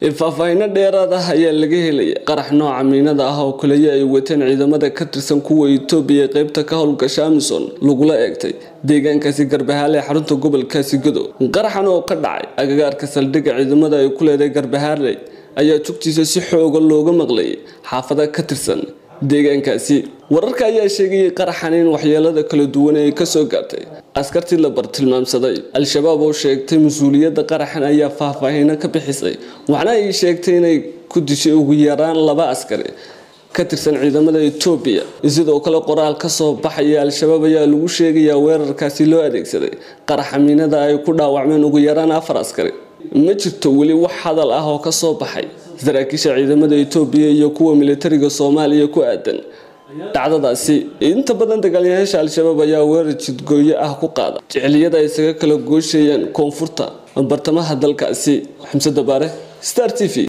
faahfaahinno dheeraad ah ayaa laga helaya qarax nooca miinada ah oo kaliya ay wateen ciidamada ka tirsan kuwa itoobiya ee qeybta ka howlgasha amison lagula eegtay deegaankaasi garbahaale ee xarunta gobolkaasi godow qaraxan oo ka dhacay agagaarka saldhigga ciidamada ay ku leedahay garbahaale ayaa jugtiisa si xooga looga maqlayay xaafada ka tirsan deegaankaasi wararka ayaa sheegayay qaraxan in waxyeelada kala duwan ay kasoo gaartay askartii la bartilmaamsaday al-shabaab oo sheegtay mas-uuliyadda qaraxan ayaa faahfaahino ka bixisay waxna ay sheegtay inay ku dishay ugu yaraan laba askari ka tirsan ciidamada etoobiya sidoo kale qoraal kasoo baxaya al-shabaab ayaa lagu sheegayaa weerarkaasi loo adeegsaday qaraxa miinada ay ku dhaawacmeen ugu yaraan afar askari ma jirto weli wax hadal ah oo kasoo baxay saraakiisha ciidamada etoobiya iyo kuwa militariga soomaaliya ku aadan dhacdadaasi inta badan dagaalyahaasha al-shabaab ayaa weerar jidgooyo ah ku qaada jecliyada ay isaga kala gooshayaan koonfurta bartamaha dalkaasi xamse dabaare star t v